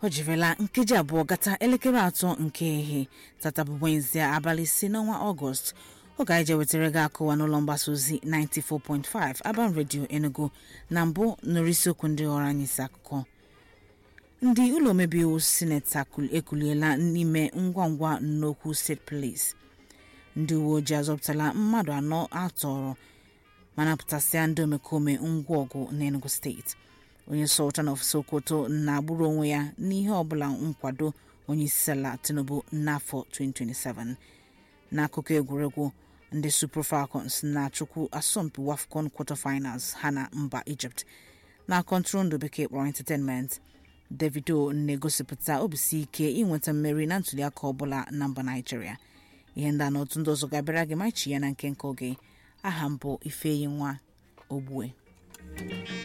o jirila nkeji abụọ gata elekere atọ nke ehihie tata bụ Wednesday abalị ise n'ọnwa ọgọst oge anyị je wetara gị akụwa n'ụlọ mgbasa ozi 94.5 Aban Radio Enugu na mbụ nụrụ isiokwu ndị ghọrọ anyị isi akụkọ ndị ụlọ omebe iwu sineti ekuliela n'ime ngwa ngwa n'okwu steeti police ndị uwe ojii azọpụtala mmadụ anọ atọrọ ma napụtasịa ndị omekome ngwa ọgụ n'Enugu steeti onye sultan of Sokoto na-agbụrụ onwe ya n'ihe ọbụla nkwado onye isi ala Tinubu n'afọ 2027 n'akụkọ egwuregwu ndị Super Falcons na-achụkwu asọmpi WAFCON quarter-finals ha na mba Egypt na kọntrol bekee kpọrọ entertainment Davido na-egosipụta obisi ike inweta mmeri na ntụliaka ọbụla na mba Nigeria ihe ndị a na otu ndị ọzọ ga-abịara gị machi ya na nke nke oge aha mbụ Ifeyi nwa Ogbue